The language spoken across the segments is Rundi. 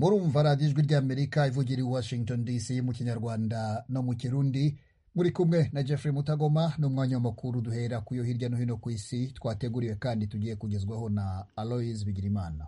murumva radiyo ijwi ry'amerika ivugira i washington dc mu kinyarwanda no mu kirundi muri kumwe na jeffrey mutagoma n'umwanya w'amakuru duhera ku yo hirya no hino ku isi twateguriwe kandi tugiye kugezwaho na aloise bigirimana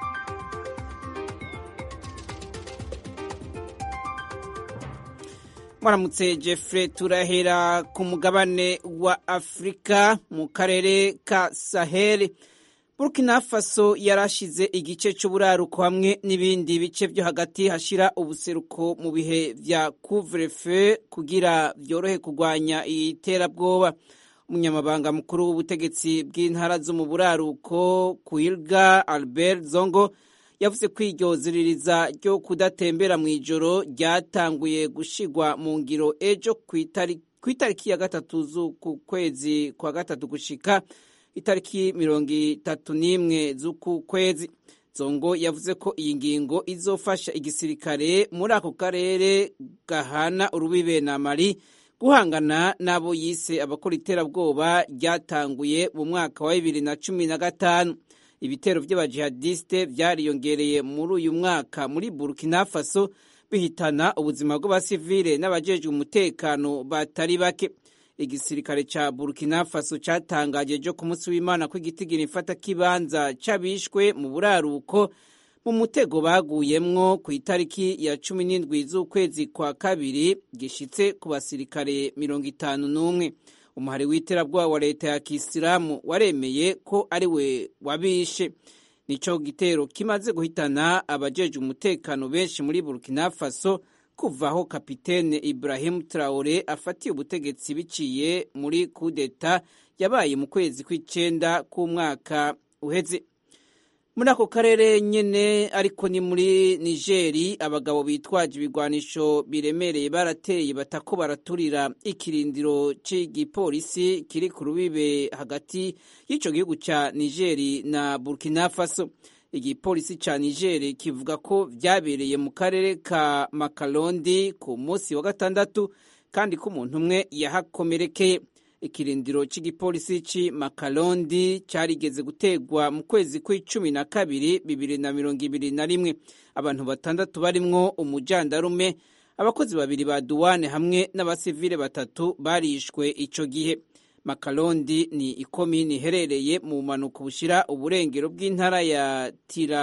mwaramutse jeffrey turahera ku mugabane wa afurika mu karere ka saheli burkina faso yarashize igice cy'uburaruko hamwe n'ibindi bice byo hagati hashira ubuseruko mu bihe vya couvre-feu kugira byorohe kurwanya iterabwoba umunyamabanga mukuru w'ubutegetsi bw'intara zo mu buraruko kuilga albert zongo yavuze ko iryo ziririza ryo kudatembera mu ijoro ryatanguye gushigwa mu ngiro ejo ku itariki ya gatatu z'uku kwezi kwa gatatu gushika itariki mirongo itatu n'imwe z'uku kwezi zongo yavuze ko iyi ngingo izofasha igisirikare muri ako karere gahana urubibe na mari guhangana n'abo yise abakora iterabwoba ryatanguye mu mwaka wa bibiri na cumi na gatanu ibitero by'abajihadiste byariyongereye muri uyu mwaka muri burkina faso bihitana ubuzima bw'abasivile n'abajejwe umutekano batari bake igisirikare ca burkina faso catangaje ejo ku munsi w'imana ko igitigiri ifata kibanza c'abishwe mu buraruko mu mutego baguyemwo ku itariki ya cumi n'indwi z'ukwezi kwa kabiri gishitse ku basirikare mirongo itanu n'umwe umuhari w'iterabwoba wa leta ya kisilamu waremeye ko ari we wabishe nico gitero kimaze guhitana abajeje umutekano benshi muri burkina faso kuva aho kapitene ibrahim traore afatiye ubutegetsi biciye muri kudeta yabaye mu kwezi kw'icenda k'umwaka uheze muri ako karere nyene ariko ni muri nigeri abagabo bitwaje ibigwanisho biremereye barateye batako baraturira ikirindiro c'igipolisi kiri ku rubibe hagati y'ico gihugu ca nigeri na burkina faso igipolisi ca nigeri kivuga ko vyabereye mu karere ka makalondi ku munsi wa gatandatu kandi ko umuntu umwe yahakomerekeye ikirindiro cy'igipolisi ci makalondi cyarigeze gutegwa mu kwezi kw'icumi na kabiri bibiri na mirongo ibiri na rimwe abantu batandatu barimwo umujandarume abakozi babiri ba duwane hamwe n'abasivile batatu barishwe ico gihe makalondi ni ikomini iherereye mu mpanuka bushira uburengero bw'intara ya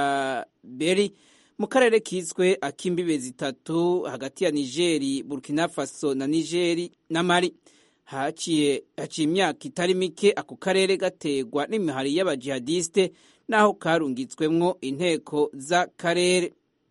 tiraberi mu karere kiswe ak'imbibe zitatu hagati ya nigeri burkina faso na nigeri na mari haciye imyaka itari mike ako karere gategwa n'imihari y'abajihadiste n'aho karungitswemwo inteko z'akarere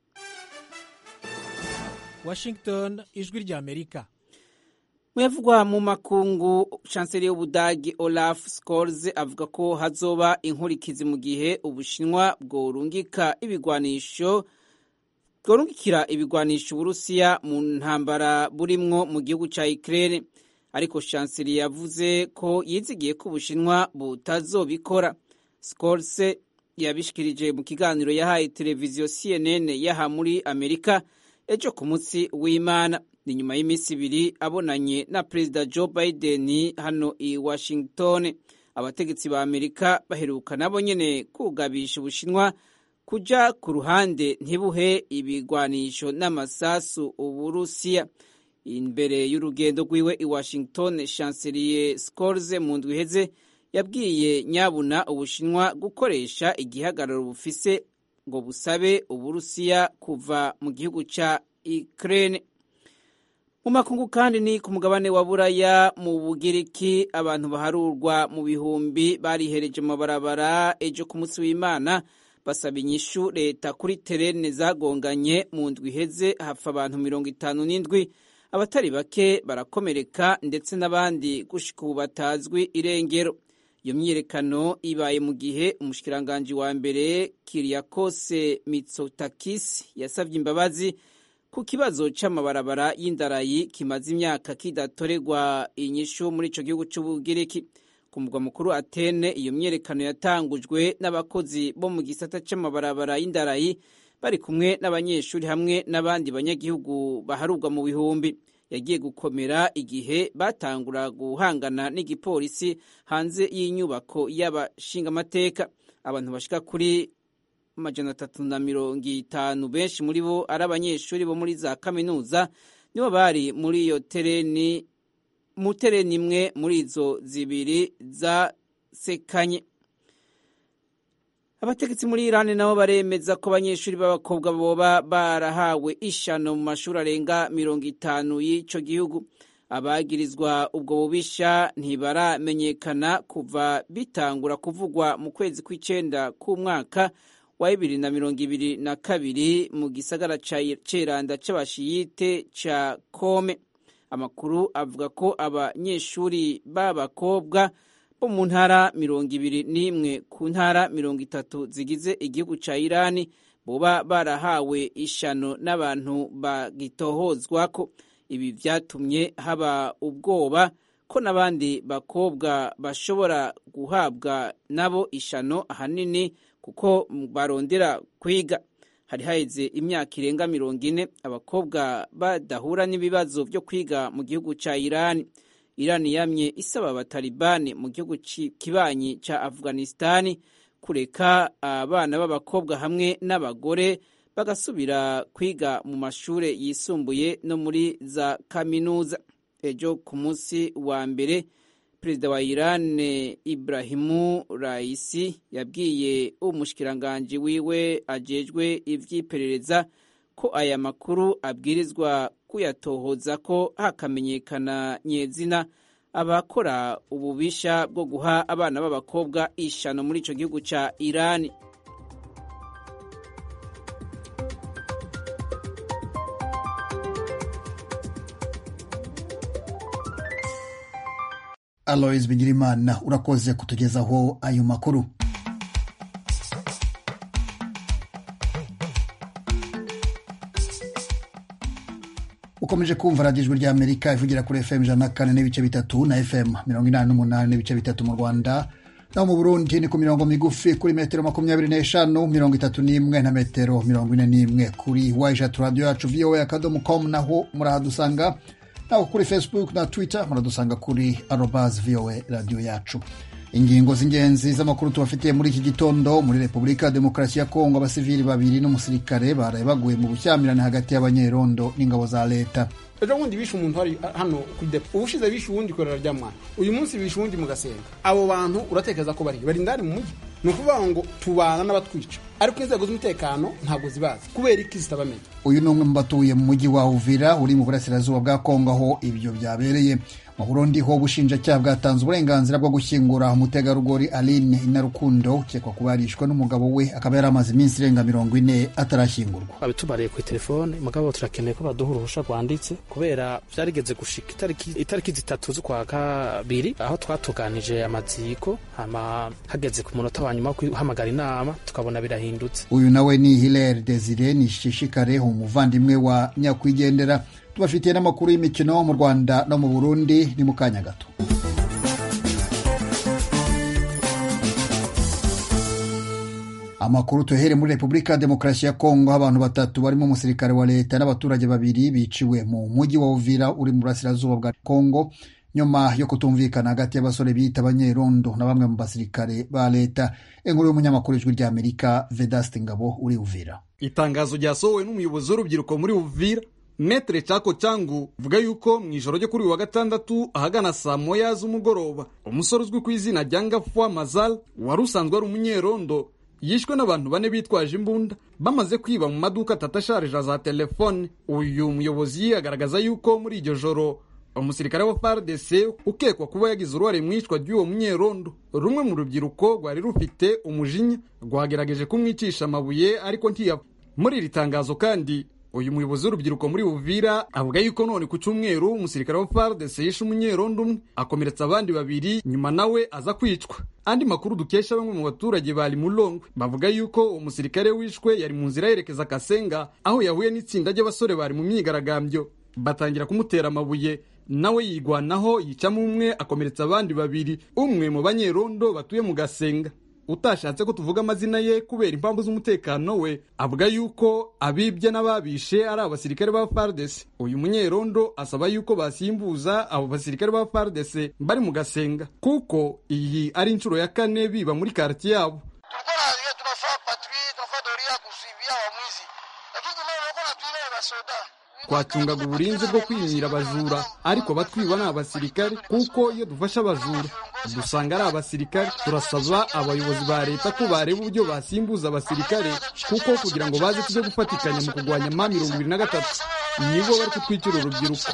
washington ijwi ry'amerika muyavugwa mu makungu chancelier y'ubudagi olaf scholz avuga ko hazoba inkurikizi mu gihe ubushinwa bworungika ibigwanisho bworungikira ibigwanisho uburusiya mu ntambara burimwo mu gihugu ca ukraine ariko chancelier yavuze ko yizigiye ko ubushinwa butazobikora scholz yabishikirije mu kiganiro yahaye televiziyo cnn yaha muri amerika ejo ku munsi w'imana ni nyuma y'iminsi ibiri abonanye na perezida joe biden hano i washington abategetsi ba amerika baheruka nabo nyene kugabisha ubushinwa kuja ku ruhande ntibuhe ibigwanisho n'amasasu uburusiya imbere y'urugendo rwiwe i washington chancelier scholz mu ndwi iheze yabwiye nyabuna ubushinwa gukoresha igihagararo bufise ngo busabe uburusiya kuva mu gihugu ca ukraine mu makungu kandi ni ku mugabane wa buraya mu bugiriki abantu baharurwa mu bihumbi barihereje mu mabarabara ejo ku munsi w'imana basaba inyishu leta kuri terene zagonganye mu ndwi iheze hapfa abantu mirongo itanu n'indwi abatari bake barakomereka ndetse n'abandi gushika ubu batazwi irengero iyo myiyerekano ibaye mu gihe umushikiranganji wa mbere kiriyakose mitsotakis yasabye imbabazi ku kibazo c'amabarabara y'indarayi kimaze imyaka kidatorerwa inyishu muri ico gihugu c'ubugiriki ku mugwa mukuru atene iyo myiyerekano yatangujwe n'abakozi bo mu gisata c'amabarabara y'indarayi bari kumwe n'abanyeshuri hamwe n'abandi banyagihugu baharurwa mu bihumbi yagiye gukomera igihe batangura guhangana n'igipolisi hanze y'inyubako y'abashingamateka abantu bashika kuri amajana atatu na mirongo itanu benshi muri bo ari abanyeshuri bo muri za kaminuza nibo bari muri iyo tereni mu tereni imwe muri izo zibiri zasekanye abategetsi muri irani nabo baremeza ko abanyeshuri b'abakobwa boba barahawe ishano mu mashuri arenga mirongo itanu y'ico gihugu abagirizwa ubwo bubisha ntibaramenyekana kuva bitangura kuvugwa mu kwezi kw'icenda k'umwaka wa bibiri na mirongo ibiri na kabiri mu gisagara ca ceranda c'abashiyite ca kome amakuru avuga ko abanyeshuri b'abakobwa bo mu ntara mirongo ibiri n'imwe ku ntara mirongo itatu zigize igihugu ca irani boba barahawe ishano n'abantu bagitohozwako ibi vyatumye haba ubwoba ko n'abandi bakobwa bashobora guhabwa nabo ishano ahanini kuko barondera kwiga hari haheze imyaka irenga mirongo ine abakobwa badahura n'ibibazo vyo kwiga mu gihugu ca irani irani yamye isaba abatalibani mu gihugu kibanyi ca afghanistani kureka abana b'abakobwa hamwe n'abagore bagasubira kwiga mu mashure yisumbuye no muri za kaminuza ejo ku munsi wa mbere perezida wa iran ibrahimu raisi yabwiye umushikiranganji wiwe ajejwe ivy'iperereza ko aya makuru abwirizwa kuyatohoza ko hakamenyekana nyezina abakora ububisha bwo guha abana b'abakobwa ishano muri ico gihugu ca irani alois bigirimana urakoze kutugezaho ayo makuru ukomeje kumva radiyo ijwi ry'amerika ivugira kuri fm ijana na kane n'ibice bitatu na fm mirongo inani n'umunani n'ibice bitatu mu rwanda naho mu burundi ni ku mirongo migufi kuri metero makumyabiri n'eshanu mirongo itatu n'imwe na metero mirongo ine n'imwe kuri wayishatu radiyo yacu voa akadomo com naho murahadusanga naho kuri facebook na twitter muradusanga kuri arobas voa radiyo yacu ingingo z'ingenzi z'amakuru tubafitiye muri iki gitondo muri repubulika ya demokarasi ya kongo abasivili babiri n'umusirikare baraye baguye mu bushyamirane hagati y'abanyerondo n'ingabo za leta ejo bundi bishe umuntu hari hano kuri depo ubushize bishe uwundi korera rya mwana uyu munsi bishe uwundi mu gasenga abo bantu uratekereza ko bari bari indani mu mujyi ni ukuvuga ngo tubana n'abatwica ariko inzego z'umutekano ntabwo zibazi kubera iki zitabamenya uyu ni umwe mu batuye mu mujyi wa uvira uri mu burasirazuba bwa kongo aho ibyo byabereye mu burundi ho ubushinjacyaha bwatanze uburenganzira bwo gushyingura umutegarugori aline inarukundo ukekwa kuba yarishwe n'umugabo we akaba yari amaze iminsi irenga mirongo ine atarashyingurwa babitubariye ku telefone mugabo turakeneye ko baduha uruhusha rwanditse kubera vyarigeze gushika itariki itariki zitatu z'ukwa kabiri aho twatuganije amaziko hama hageze ku munota wa nyuma wo guhamagara inama tukabona birahindutse uyu nawe ni hilere desire nishishikare umuvandimwe wa nyakwigendera tubafitiye n'amakuru y'imikino mu rwanda no mu burundi ni mu kanya gato amakuru tuhere muri repubulika ya demokarasi ya kongo aho abantu batatu barimo umusirikare wa leta n'abaturage babiri biciwe mu mujyi wa uvira uri mu burasirazuba bwa kongo nyuma yo kutumvikana hagati y'abasore biyita abanyerondo na bamwe mu basirikare ba leta inkuru y'umunyamakuru ijwi ry'amerika vedaste ngabo uri uvira itangazo ryasohowe n'umuyobozi w'urubyiruko muri uvira metere cako cyangu vuga yuko mu ijoro ryo kuri uyu wa gatandatu ahagana saa moya z'umugoroba umusore uzwi ku izina rya ngafwa mazal wari usanzwe ari umunyerondo yishwe n'abantu bane bitwaje imbunda bamaze kwiba mu maduka atatu asharija za telefone uyu muyobozi agaragaza yuko muri iryo joro umusirikare wa FARDC ukekwa kuba yagize uruhare mu icwa ry'uwo munyerondo rumwe mu rubyiruko rwari rufite umujinya rwagerageje kumwicisha amabuye ariko ntiyapfa muri iri tangazo kandi uyu muyobozi w'urubyiruko muri Uvira avuga yuko none ku cyumweru umusirikare wa FARDC yishe umunyerondo umwe akomeretsa abandi babiri nyuma nawe aza kwicwa andi makuru dukesha bamwe mu baturage bari Mulongwe bavuga yuko uwo musirikare wishwe yari mu nzira yerekeza Kasenga aho yahuye n'itsinda ry'abasore bari mu myigaragambyo batangira kumutera amabuye nawe yigwanaho yicamo umwe akomeretsa abandi babiri umwe mu banyerondo batuye mu Gasenga utashatse ko tuvuga amazina ye kubera impamvu z'umutekano we avuga yuko abibye n'ababishe ari abasirikare ba FARDC uyu munyerondo asaba yuko basimbuza abo basirikare ba FARDC bari mu gasenga kuko iyi ari inshuro ya kane biba muri quartier yabo tulikuwa tunafaa patrouille tunafaa twacungaga uburinzi bwo kwimira abajura ariko abatwiba ni abasirikare kuko iyo dufashe abajura dusanga ari abasirikare turasaba abayobozi ba leta ko bareba uburyo basimbuza abasirikare kuko kugira ngo baze tujye gufatikanya mu kurwanya ma mirongo ibiri na gatatu nibo bari kutwicira urubyiruko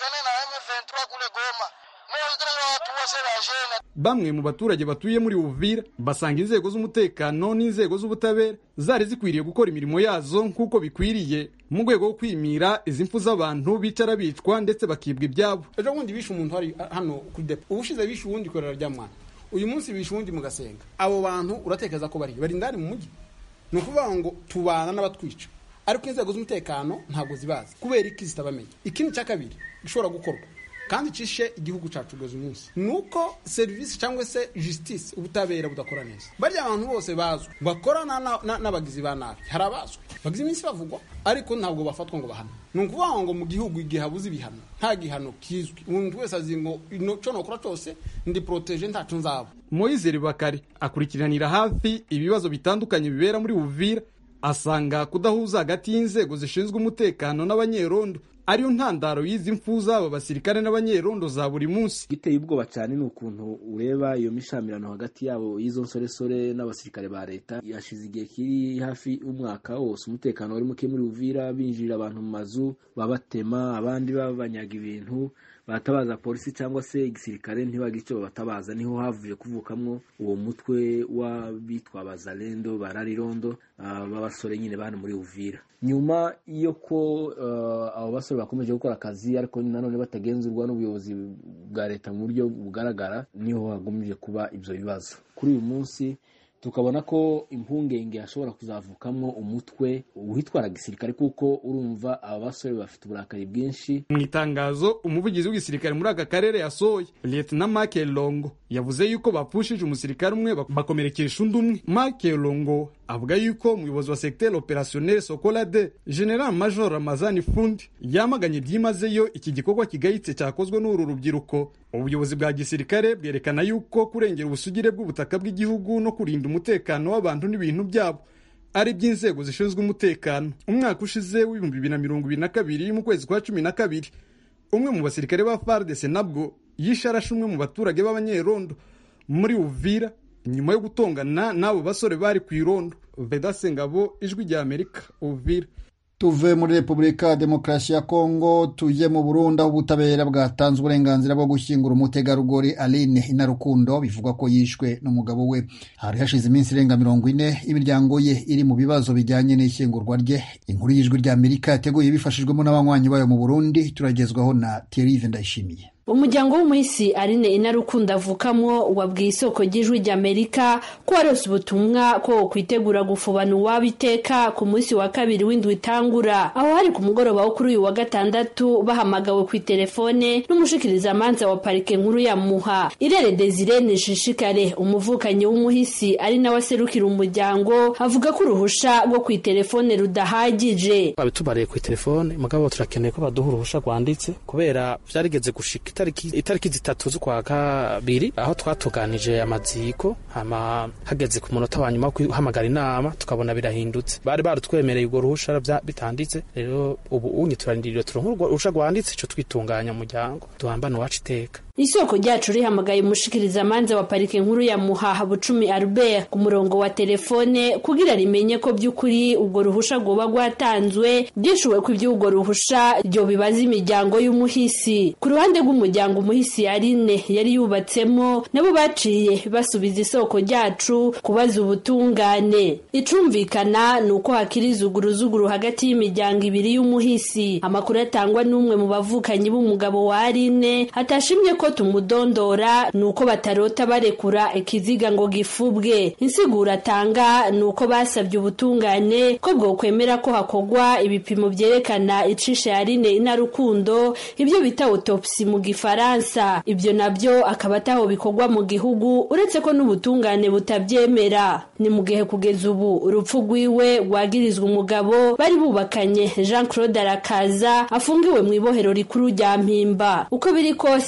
bamwe mu baturage batuye muri Uvira basanga inzego z'umutekano n'inzego z'ubutabera zari zikwiriye gukora imirimo yazo nk'uko bikwiriye mu rwego rwo kwimira izi mfu z'abantu bicara bicwa ndetse bakibwa ibyabo ejo bundi bishe umuntu hari hano kuri depo ubushize bishe uwundi ikorera rya mwana uyu munsi bishe uwundi mu gasenga abo bantu uratekereza ko bari bari indani mu mujyi ni ukuvuga ngo tubana n'abatwica ariko inzego z'umutekano ntabwo zibazi kubera iki zitabamenya ikindi cya kabiri gishobora gukorwa kandi cishe igihugu cacu kugeza umunsi nuko serivisi cyangwa se justice ubutabera budakora neza barya abantu bose bazwi bakorana n'abagizi ba nabi hari abazwi bagize iminsi bavugwa ariko ntabwo bafatwa ngo bahana ni ukuvuga ngo mu gihugu igihe habuze ibihano nta gihano kizwi umuntu wese azi ngo icyo nokora cyose ndi poroteje ntacu nzaba moise bakari akurikiranira hafi ibibazo bitandukanye bibera muri uvira asanga kudahuza hagati y'inzego zishinzwe umutekano n'abanyerondo ariyo ntandaro y'izi mfu z'aba basirikare n'abanyerondo za buri munsi giteye ubwoba cyane ni ukuntu ureba iyo mishamirano hagati yabo y'izo nsoresore n'abasirikare ba leta yashize igihe kiri hafi umwaka wose umutekano wari muke muri uvira binjirira abantu mu mazu babatema abandi babanyaga ibintu batabaza polisi cyangwa se igisirikare ntibagire icyo babatabaza niho havuye kuvukamwo uwo mutwe w'abitwa bazalendo bararirondo b'abasore nyine bane muri uvira nyuma yo ko abo basore bakomeje gukora akazi ariko nanone batagenzurwa n'ubuyobozi bwa leta mu buryo bugaragara niho hagomeje kuba ibyo bibazo kuri uyu munsi tukabona ko impungenge hashobora kuzavukamwo umutwe witwara gisirikare kuko urumva aba basore bafite uburakari bwinshi mu itangazo umuvugizi w'igisirikare muri aka karere yasohoye lieutenant Mark Longo yavuze yuko bapfushije umusirikare umwe bakomerekesha undi umwe Mark Longo avuga yuko umuyobozi wa secteur opérationnel Sokolade General Major Ramazani Fundi yamaganye byimazeyo iki gikorwa kigayitse cyakozwe n'uru rubyiruko ubuyobozi bwa gisirikare bwerekana yuko kurengera ubusugire bw'ubutaka bw'igihugu no kurinda umutekano w'abantu n'ibintu byabo ari iby'inzego zishinzwe umutekano umwaka ushize w'ibihumbi bibiri na mirongo ibiri na kabiri mu kwezi kwa cumi na kabiri umwe mu basirikare ba FARDC nabwo yishe arashe umwe mu baturage b'abanyerondo muri Uvira nyuma yo gutongana n'abo basore bari ku irondo Vedase Ngabo ijwi rya Amerika Uvira tuve muri repubulika ya demokarasi ya kongo tujye mu burundi aho ubutabera bwatanze uburenganzira bwo gushyingura umutegarugori aline inarukundo bivugwa ko yishwe n'umugabo we hari hashize iminsi irenga mirongo ine imiryango ye iri mu bibazo bijyanye n'ishyingurwa rye inkuru y'ijwi rya amerika yateguye bifashijwemo n'abanywanyi bayo mu burundi turagezwaho na thierry ndayishimiye umuryango w'umuhisi arine inarukundo avukamwo wabwiye isoko ry'ijwi ry'amerika ko warose ubutumwa ko kwitegura gufubana uwabo iteka ku munsi wa kabiri w'indwi itangura aho hari ku mugoroba wo kuri uyu wa gatandatu bahamagawe ku itelefone n'umushikirizamanza wa parike nkuru ya muha irere desire nishishikare umuvukanyi w'umuhisi ari nawe aserukira umuryango avuga ko uruhusha rwo ku itelefone rudahagije babitubariye ku itelefone mugabo turakeneye ko baduha uruhusha rwanditse kubera vyarigeze gushika itariki itariki zitatu z'ukwa kabiri aho twatuganije amaziko hama hageze ku munota wa nyuma wo guhamagara inama tukabona birahindutse bari barutwemereye urwo ruhusha bitanditse rero ubu unye turarindiriye turonka urwo ruhusha rwanditse ico twitunganya umuryango duhambane uwacu iteka isoko ryacu rihamagaye umushikirizamanza wa parike nkuru ya muhaha bucumi albert ku murongo wa telefone kugira rimenye ko by'ukuri ubwo ruhusha rwoba rwatanzwe ryishuwe ko iby'ubwo ruhusha ryo bibaza imiryango y'umuhisi ku ruhande rw'umuryango umuhisi yarine yari yubatsemo nabo baciye basubiza isoko ryacu kubaza ubutungane icumvikana ni uko hakiri izuguruzuguru hagati y'imiryango ibiri y'umuhisi amakuru atangwa n'umwe mu bavukanyi b'umugabo wa arine hatashimye ko tumudondora ni uko batarota barekura ikiziga ngo gifubwe insiguro atanga ni uko basabye ubutungane ko bwokwemera ko hakorwa ibipimo byerekana icishe yarine inarukundo ibyo bita autopsi mu gifaransa ibyo nabyo akaba ataho bikorwa mu gihugu uretse ko n'ubutungane butabyemera ni mu gihe kugeza ubu urupfu rwiwe rwagirizwa umugabo bari bubakanye jean claude arakaza afungiwe mu ibohero rikuru rya mpimba uko biri kose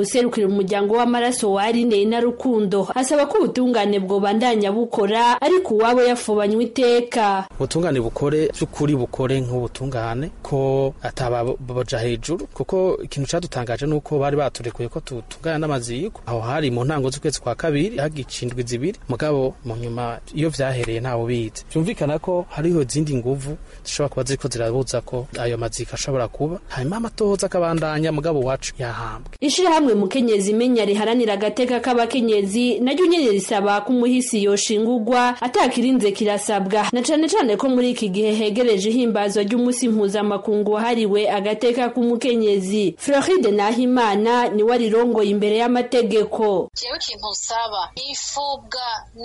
userukira umuryango w'amaraso wa Aline na Rukundo asaba ko ubutungane bwobandanya bukora ariko uwabo yafubanywe iteka ubutungane bukore by'ukuri bukore nk'ubutungane ko atabaja hejuru kuko ikintu cyadutangaje ni uko bari baturekuye ko tutungana n'amaziko aho hari mu ntango z'ukwezi kwa kabiri hagicindwa zibiri mugabo mu nyuma iyo vyahereye ntawe bize byumvikana ko hariho izindi nguvu zishobora kuba ziriko zirabuza ko ayo maziko ashobora kuba hanyuma amatohoza akabandanya mugabo wacu yahambwe ishirahamwe mukenyezi imenya riharanira agateka k'abakenyezi naryo nyene risaba ko umuhisi yoshingurwa atakirinze kirasabwa na cane cane ko muri iki gihe hegereje ihimbazwa ry'umunsi mpuzamakungu wahariwe agateka k'umukenyezi floride nahimana niwe arirongoye imbere y'amategeko jewe ikintu usaba ifubwa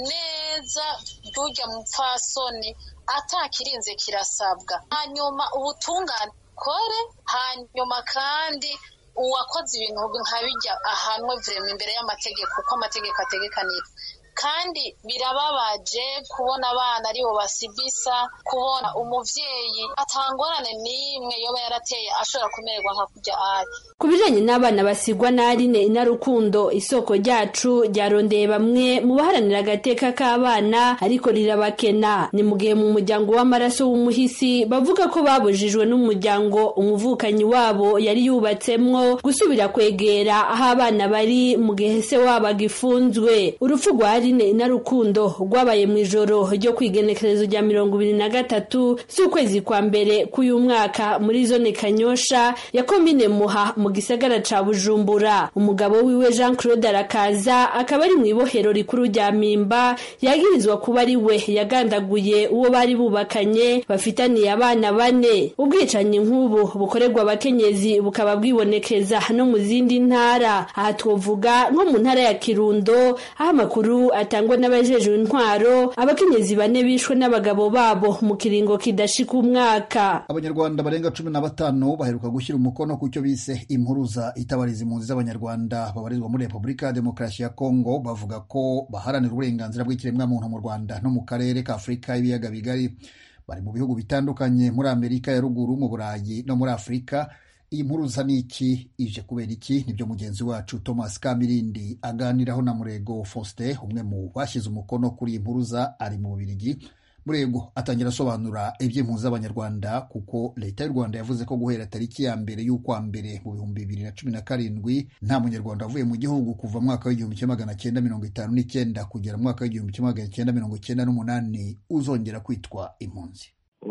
neza ry'urya mupfasoni atakirinze kirasabwa hanyuma ubutungane kore hanyuma kandi uwakoze ibintu nka bijya ahanwe vrema imbere y'amategeko uko amategeko ategekanira kandi birababaje kubona abana aribo basibisa kubona umuvyeyi atangorane n'imwe yoba yarateye ashobora kumererwa nka kurya ari ku bijanye n'abana basigwa na Aline inarukundo isoko ryacu ryarondeye bamwe mu baharanira agateka k'abana ariko rirabakena ni mu gihe mu muryango w'amaraso w'umuhisi bavuga ko babujijwe n'umuryango umuvukanyi wabo yari yubatsemwo gusubira kwegera aho abana bari mu gihe se wabo agifunzwe urupfu rwa Aline inarukundo rwabaye mu ijoro ryo kwigenekerezo rya mirongo ibiri na gatatu z'ukwezi kwa mbere k'uyu mwaka muri zone kanyosha ya komine muha mu gisagara ca bujumbura umugabo wiwe jean claude arakaza akaba ari mu ibohero rikuru rya mimba yagirizwa kuba ari we yagandaguye uwo bari bubakanye bafitaniye abana bane ubwicanyi nk'ubu bukorerwa abakenyezi bukaba bwibonekeza no mu zindi ntara aha twovuga nko mu ntara ya kirundo aho amakuru atangwa n'abajejwe intwaro abakenyezi bane bishwe n'abagabo babo mu kiringo kidashika umwaka abanyarwanda barenga cumi na batanu baheruka gushyira umukono ku cyo bise impuruza itabariza impunzi z'abanyarwanda babarizwa muri repubulika ya demokarasi ya kongo bavuga ko baharanira uburenganzira bw'ikiremwamuntu mu rwanda no mu karere ka afurika y'ibiyaga bigari bari mu bihugu bitandukanye muri amerika ya ruguru mu burayi no muri afurika iyi mpuruza ni iki ije kubera iki nibyo mugenzi wacu thomas kamirindi aganiraho na murego faustin umwe mu bashyize umukono kuri iyi mpuruza ari mu bubirigi murego atangira asobanura iby'impunzi z'abanyarwanda kuko leta y'u rwanda yavuze ko guhera tariki ya mbere y'ukwa mbere mu bihumbi bibiri na cumi na karindwi nta munyarwanda wavuye mu gihugu kuva mu mwaka w'igihumbi kimwe magana cyenda mirongo itanu n'icyenda kugera mu mwaka w'igihumbi kimwe magana cyenda mirongo cyenda n'umunani uzongera kwitwa impunzi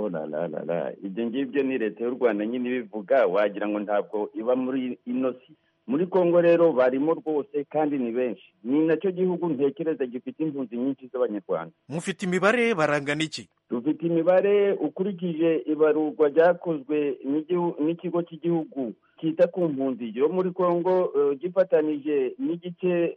ibyo ngibyo ni leta y'u rwanda nyine ibivuga wagira ngo ntabwo iba muri ino si muri congo rero barimo rwose kandi ni benshi ni nacyo gihugu ntekereza gifite impunzi nyinshi z'abanyarwanda mufite imibare barangana iki dufite imibare ukurikije ibarurwa ryakozwe n'ikigo cy'igihugu cyita ku mpunzi yo muri congo gifatanije n'igice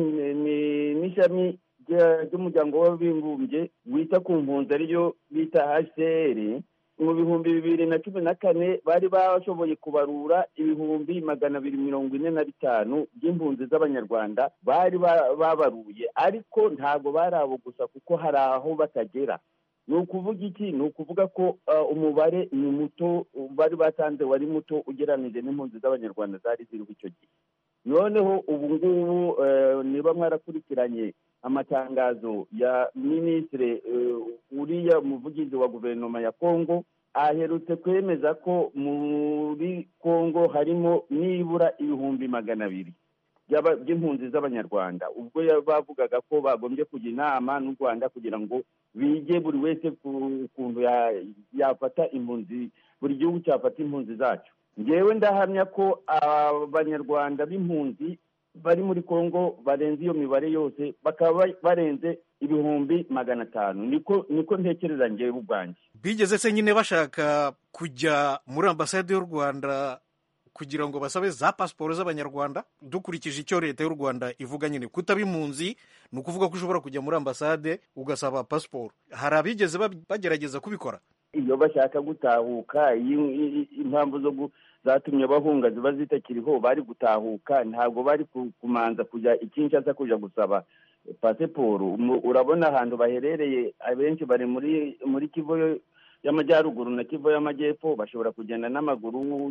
n'ishami ry'umuryango w'abibumbye wita ku mpunzi ariyo bita hcr mu bihumbi bibiri na cumi na kane bari bashoboye kubarura ibihumbi magana abiri mirongo ine na bitanu by'impunzi z'abanyarwanda bari babaruye ariko ntabwo bari abo gusa kuko hari aho batagera ni ukuvuga iki ni ukuvuga ko umubare ni muto bari batanze wari muto ugereranije n'impunzi z'abanyarwanda zari ziriho icyo gihe noneho ubu ngubu niba mwarakurikiranye amatangazo ya minisitiri uriya muvugizi wa guverinoma ya kongo aherutse kwemeza ko muri kongo harimo nibura ibihumbi magana abiri by'impunzi z'abanyarwanda ubwo bavugaga ko bagombye kujya inama n'u rwanda kugira ngo bige buri wese ku kuntu yafata impunzi buri gihugu cyafata impunzi zacyo ngewe ndahamya ko abanyarwanda b'impunzi bari muri congo barenze iyo mibare yose bakaba barenze ibihumbi magana atanu niko niko ntekereza ngewe ubwanjye bigeze se nyine bashaka kujya muri ambasade y'u rwanda kugira ngo basabe za pasiporo z'abanyarwanda dukurikije icyo leta y'u rwanda ivuga nyine kutaba impunzi ni ukuvuga ko ushobora kujya muri ambasade ugasaba pasiporo hari abigeze bagerageza kubikora iyo bashaka gutahuka impamvu zo zatumye bahunga ziba zitakiriho bari gutahuka ntabwo bari kumanza kujya ikinshasa kujya gusaba pasiporo urabona ahantu baherereye abenshi bari muri muri kivu y'amajyaruguru na kivu y'amajyepfo bashobora kugenda n'amaguru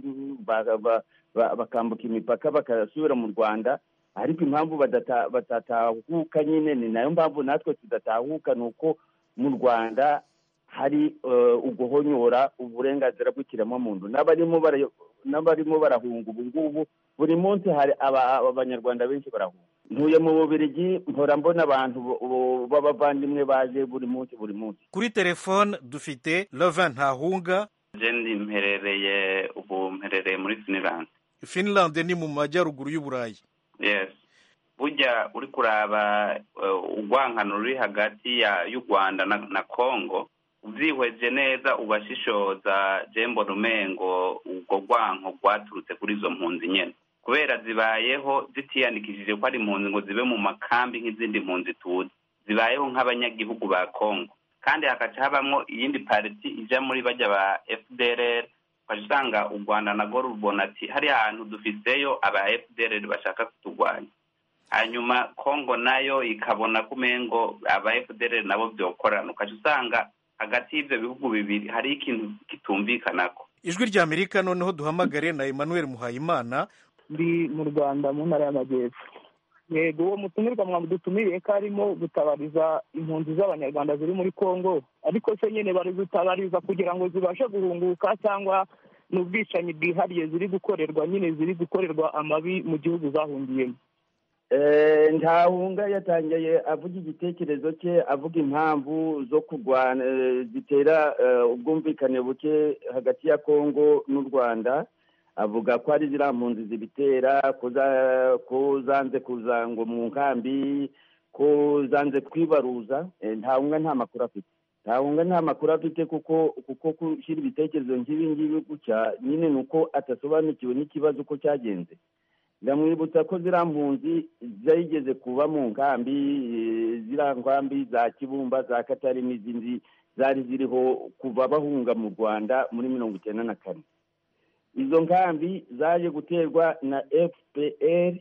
bakambuka imipaka bakasubira mu rwanda ariko impamvu batatahuka nyine ni nayo mpamvu natwe tudatahuka ni uko mu rwanda hari uguhonyora uburenganzira bw'ikiremwamuntu n'abarimo barahunga ubu ngubu buri munsi hari abanyarwanda benshi barahunga ntuye mu bubirigi mpora mbona abantu b'abavandimwe baje buri munsi buri munsi kuri telefone dufite leva ntahunga jendi mperereye ubu mperereye muri finland finland ni mu majyaruguru y'uburayi yes burya uri kuraba urwankano ruri hagati y'u rwanda na congo ubyihweje neza ubashishoza jembo rumengo ubwo rwanko rwaturutse kuri izo mpunzi nyine kubera zibayeho zitiyandikishije ko ari impunzi ngo zibe mu makambi nk'izindi mpunzi tuzi zibayeho nk'abanyagihugu ba congo kandi hagaca habamo iyindi pariti ijya muri bajya ba fdrr ukajya usanga u rwanda narwo rubona ati hariya hantu dufiseyo aba fdrr bashaka kuturwanya hanyuma congo nayo ikabona ko umengo aba fdrr nabo byokorana ukajya usanga hagati y'ibyo bihugu bibiri hari ikintu kitumvikanako ijwi rya amerika noneho duhamagare na emmanuel muhayimana ndi mu rwanda mu ntara y'amajyepfo yego uwo mutumirwa mwadutumiriye ko arimo gutabariza impunzi z'abanyarwanda ziri muri congo ariko se nyine bari gutabariza kugira ngo zibashe guhunguka cyangwa ni ubwicanyi bwihariye ziri gukorerwa nyine ziri gukorerwa amabi mu gihugu zahungiyemo ntahunga yatangiye avuga igitekerezo cye avuga impamvu zo kurwana zitera ubwumvikane buke hagati ya congo n'u rwanda avuga ko ari ziriya mpunzi zibitera ko zanze kuza ngo mu nkambi ko zanze kwibaruza ntahunga nta makuru afite ntahunga nta makuru afite kuko kuko gushyira ibitekerezo nk'ibi ngibi gutya nyine ni uko adasobanukiwe n'ikibazo uko cyagenze ndamwibutsa ko ziriya mpunzi zigeze kuba mu nkambi ziriya nkambi za kibumba za katari n'izindi zari ziriho kuva bahunga mu rwanda muri mirongo icyenda na kane izo nkambi zaje guterwa na fpr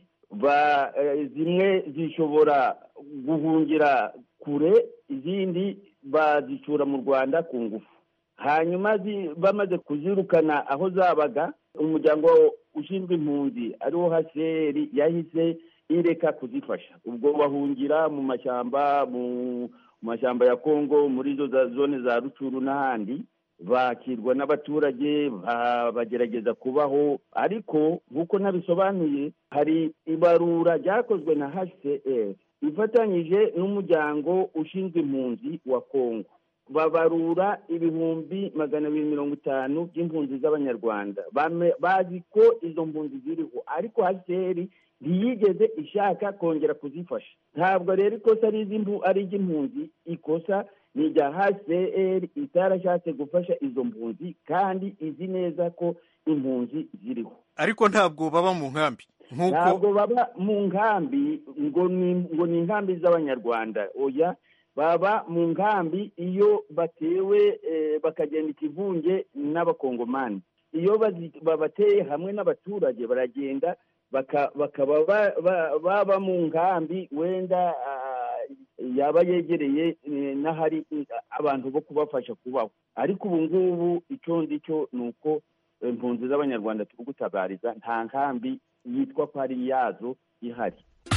zimwe zishobora guhungira kure izindi bazicura mu rwanda ku ngufu hanyuma bamaze kuzirukana aho zabaga umuryango ushinzwe impunzi ariwo haseri yahise ireka kuzifasha ubwo bahungira mu mashyamba mu mashyamba ya kongo muri izo zone za rucuru n'ahandi bakirwa n'abaturage bagerageza kubaho ariko nk'uko nabisobanuye hari ibarura ryakozwe na hcr ifatanyije n'umuryango ushinzwe impunzi wa kongo babarura ibihumbi magana abiri mirongo itanu by'impunzi z'abanyarwanda bazi ko izo mpunzi ziriho ariko hcr ntiyigeze ishaka kongera kuzifasha ntabwo rero ikosa ari iry'impunzi ikosa ni irya hcr itarashatse gufasha izo mpunzi kandi izi neza ko impunzi ziriho ariko ntabwo baba mu nkambi ntabwo baba mu nkambi ngo ni inkambi z'abanyarwanda oya baba mu nkambi iyo batewe bakagenda ikivunge n'abakongomani iyo babateye hamwe n'abaturage baragenda bakaba baba mu nkambi wenda yaba yegereye n'ahari abantu bo kubafasha kubaho ariko ubu ngubu icyo ngicyo ni uko impunzi z'abanyarwanda turi gutabariza nta nkambi yitwa ko ari iyazo ihari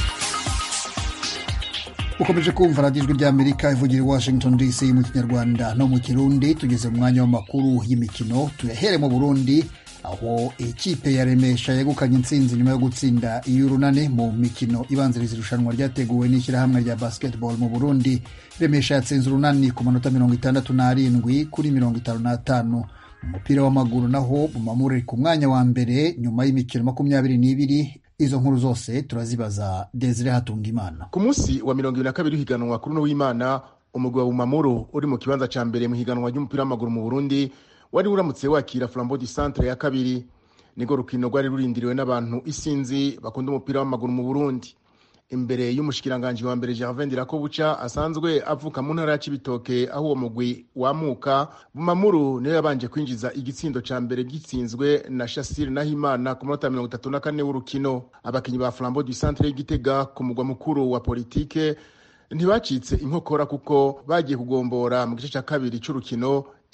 ukomeje kumva radiyo ijwi ry'amerika ivugira i washington dc mu kinyarwanda no mu kirundi tugeze mu mwanya w'amakuru y'imikino tuyahere mu burundi aho ikipe ya remesha yegukanye intsinzi nyuma yo gutsinda iy'urunane mu mikino ibanziriza irushanwa ryateguwe n'ishyirahamwe rya basketball mu burundi remesha yatsinze urunani ku manota mirongo itandatu n'arindwi kuri mirongo itanu n'atanu mu mupira w'amaguru naho bumamure ku mwanya wa mbere nyuma y'imikino makumyabiri n'ibiri izo nkuru zose turazibaza desire hatungimana ku munsi wa mirongo ibiri na kabiri w'ihiganwa kuri uno w'imana umugwi wa bumamuru uri mu kibanza cya mbere mu higanwa ry'umupira w'amaguru mu burundi wari uramutse wakira flambeau du centre ya kabiri nirwo rukino rwari rurindiriwe n'abantu isinzi bakunda umupira w'amaguru mu burundi imbere y'umushikiranganji wa mbere gervain dirakobuca asanzwe avuka mu ntara ya cibitoke aho uwo mugwi wamuka bumamuru niyo yabanje kwinjiza igitsindo ca mbere gitsinzwe na shasire nahimana ku munota mirongo itatu na kane w'urukino abakinyi ba flambeau du centre y'igitega ku mugwa mukuru wa politike ntibacitse inkokora kuko bagiye kugombora mu gice cya kabiri cy'urukino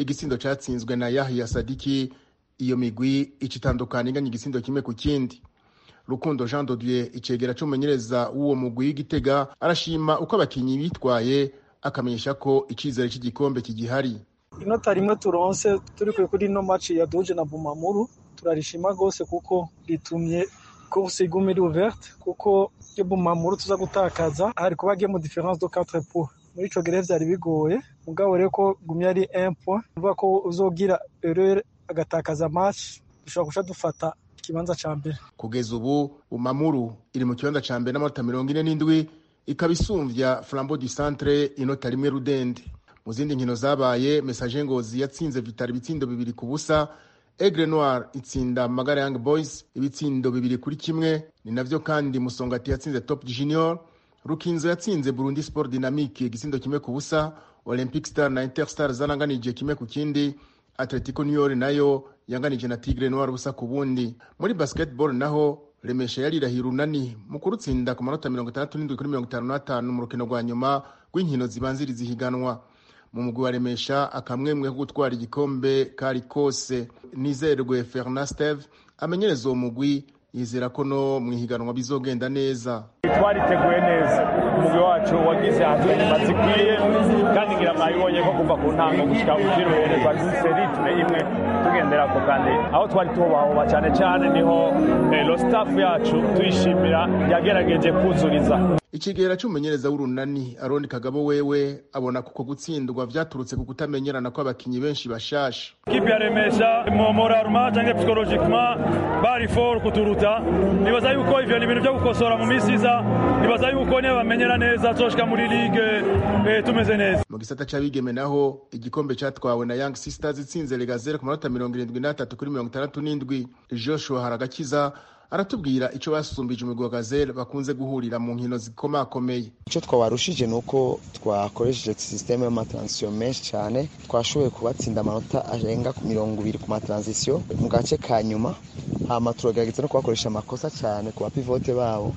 igisindo catsinzwe na yahiya sadiki iyo migwi ica itandukana inganya igisindo kimwe ku kindi rukundo jean dodier icegera c'umumenyereza w'uwo mugwi w'igitega arashima uko abakinyi bitwaye akamenyesha ko icizere cy'igikombe kigihari inota rimwe turonse turi kuri ino maci ya duje na bumamuru turarishima rwose kuko ritumye course iguma iri ouverte kuko iyo bumamuru tuza gutakaza hari kuba mu difference de 4 points muri ico gihe vyari bigoye mugabo rero ko gumye ari 1 point uvuga ko uzogira erreur agatakaza match dushobora guca dufata ikibanza ca mbere kugeza ubu bumamuru iri mu kibanza ca mbere n'amanota mirongo ine n'indwi ikaba isumvya flambeau du centre inota rimwe rudende mu zindi nkino zabaye message ngozi yatsinze vitari ibitsindo bibiri ku busa Aigle Noir itsinda Magara Young Boys ibitsindo bibiri kuri kimwe ni navyo kandi Musongati yatsinze Top Junior Rukinzo yatsinze Burundi Sport Dynamique igisindo kimwe ku busa Olympic Star na Interstar zananganije kimwe ku kindi Atletico New York nayo yanganije na Tigre Noir busa ku bundi muri basketball naho Remesha yarirahira unani mu kurutsinda ku manota mirongo itandatu n'indwi kuri mirongo itanu n'atanu mu rukino rwa nyuma rw'inkino zibanziriza ihiganwa mu mugwi wa remesha akamwemwe ko gutwara igikombe kari kose nizerwe ferna steve amenyereza uwo mugwi yizera ko no mu ihiganwa bizogenda neza twariteguye neza umugwi wacu wagize inyuma zikwiye kandi ngira mwabibonye ko kuva ku ntango gushyika ku kiruhere twari dufite ritme imwe tugenderako kandi aho twari tubahoba cyane cyane niho lo staff yacu tuyishimira yagerageje kuzuriza ikigera cy'umumenyereza w'urunani aroni kagabo wewe abona kuko gutsindwa vyaturutse ku kutamenyerana kw'abakinyi benshi bashasha kipe ya remesha moralma canke psychologiquement bari for kuturuta nibaza yuko ivyo ni ibintu vyo gukosora mu misi iza nibaza yuko niba bamenyera neza tuzoshika muri ligue eh, tumeze neza mu gisata c'abigeme naho igikombe catwawe na young sisters itsinze legazere ku manota mirongo irindwi n'atatu kuri mirongo itandatu n'indwi joshua haragakiza aratubwira ico basumbije umugwi wa gazelle bakunze guhurira mu nkino zikomakomeye icyo twabarushije ni uko twakoresheje sisiteme y'amatransisiyo menshi cyane twashoboye kubatsinda amanota arenga mirongo ibiri ku matransisiyo mu gace ka nyuma hama turagerageza no kubakoresha amakosa cyane ku bapivote babo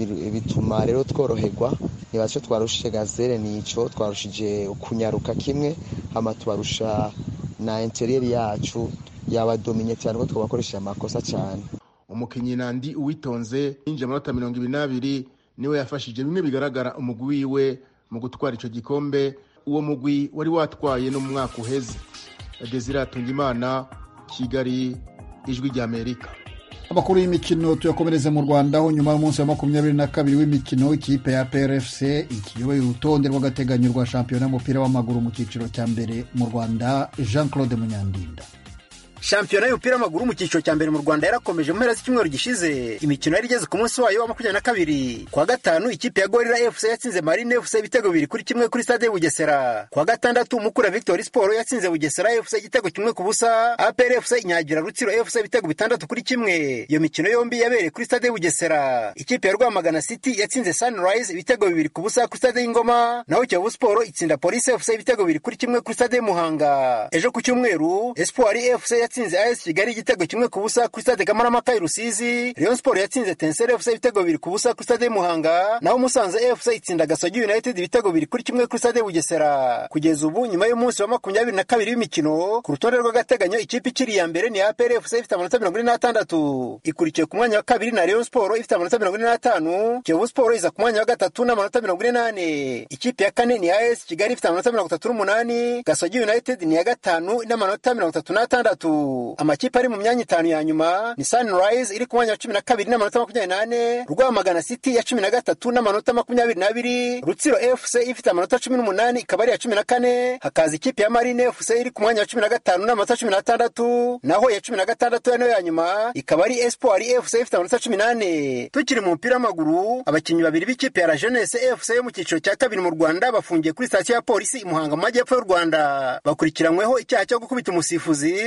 bituma rero tworoherwa niba icyo twarushije gazelle ni icyo twarushije kunyaruka kimwe hama tubarusha na interiyeri yacu yabadominye cyane ko twabakoresheje amakosa cyane umukinnyi nandi uwitonze yinjiye amanota mirongo ibiri n'abiri niwe yafashije bimwe bigaragara umugwi wiwe mu gutwara icyo gikombe uwo mugwi wari watwaye no mu mwaka uheze desire atungimana kigali ijwi ry'amerika amakuru y'imikino tuyakomereze mu rwanda aho nyuma y'umunsi wa makumyabiri na kabiri w'imikino ikipe ya prfc ikiyoboye urutonde rw'agateganyo rwa shampiyona y'umupira w'amaguru mu cyiciro cya mbere mu rwanda jean claude munyandinda shampiyona y'umupira w'amaguru mu cyiciro cya mbere mu rwanda yarakomeje mu mpera z'icyumweru gishize imikino yari igeze ku munsi wayo wa makumyabiri na kabiri kuwa gatanu ikipe ya gorira fc yatsinze marine fc ibitego bibiri kuri kimwe kuri stade bugesera kuwa gatandatu mukura victory sport yatsinze bugesera fc igitego kimwe ku busa apr fc inyagira rutsiro fc ibitego bitandatu kuri kimwe iyo mikino yombi yabereye kuri stade bugesera ikipe ya rwamagana city yatsinze sunrise ibitego bibiri ku busa kuri stade y'ingoma naho kiyovu sport itsinda police fc ibitego bibiri kuri kimwe kuri stade muhanga ejo ku cyumweru espoir fc yatsinze AS Kigali igitego kimwe ku busa kuri stade Kamarampaka i Rusizi Rayon Sport yatsinze Tensere FC ibitego bibiri ku busa kuri stade Muhanga naho Musanze FC itsinda Gasogi United ibitego bibiri kuri kimwe kuri stade Bugesera kugeza ubu nyuma y'umunsi wa makumyabiri na kabiri w'imikino ku rutonde rw'agateganyo ikipe ikiri iya mbere ni APR FC ifite amanota mirongo ine n'atandatu ikurikiye ku mwanya wa kabiri na Rayon Sport ifite amanota mirongo ine n'atanu Kiyovu Sport iza ku mwanya wa gatatu n'amanota mirongo ine n'ane ikipe ya kane ni AS Kigali ifite amanota mirongo itatu n'umunani Gasogi United ni iya gatanu n'amanota mirongo itatu n'atandatu amakipe ari mu myanya itanu ya nyuma ni Sunrise iri ku mwanya wa cumi na kabiri n'amanota makumyabiri n'ane Rwamagana City ya cumi na gatatu n'amanota makumyabiri n'abiri Rutsiro FC ifite amanota cumi n'umunani ikaba ari iya cumi na kane hakaza ikipe ya Marine FC iri ku mwanya wa cumi na gatanu n'amanota cumi n'atandatu naho iya cumi na gatandatu nayo ya nyuma ikaba ari Espoir FC ifite amanota cumi n'ane tukiri mu mupira w'amaguru abakinnyi babiri b'ikipe ya La Jeunesse FC yo mu cyiciro cya kabiri mu Rwanda bafungiye kuri sitasiyo ya polisi i Muhanga mu majyepfo y'u Rwanda bakurikiranyweho icyaha cyo gukubita umusifuzi nyuma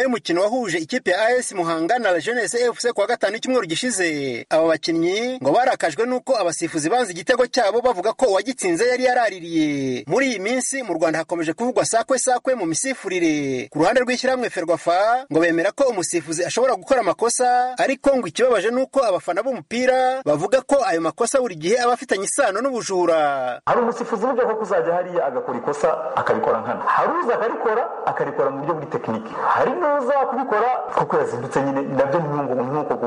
y'umukino wahuje ikipe ya AS Muhanga na La Jeunesse FC kuwa gatanu icyumweru gishize aba bakinnyi ngo barakajwe n'uko abasifuzi banze igitego cyabo bavuga ko uwagitsinze yari yaraririye muri iyi minsi mu Rwanda hakomeje kuvugwa sakwe sakwe mu misifurire ku ruhande rw'ishyirahamwe Ferwafa ngo bemera ko umusifuzi ashobora gukora amakosa ariko ngo ikibabaje nuko abafana b'umupira bavuga ko ayo makosa buri gihe aba afitanye isano n'ubujura hari umusifuzi burya ko kuzajya hariya agakora ikosa akabikora nkana hari uza akarikora akarikora mu buryo buri tekiniki hari n'uza kubikora kuko yazindutse nyine nabyo ni nk'uko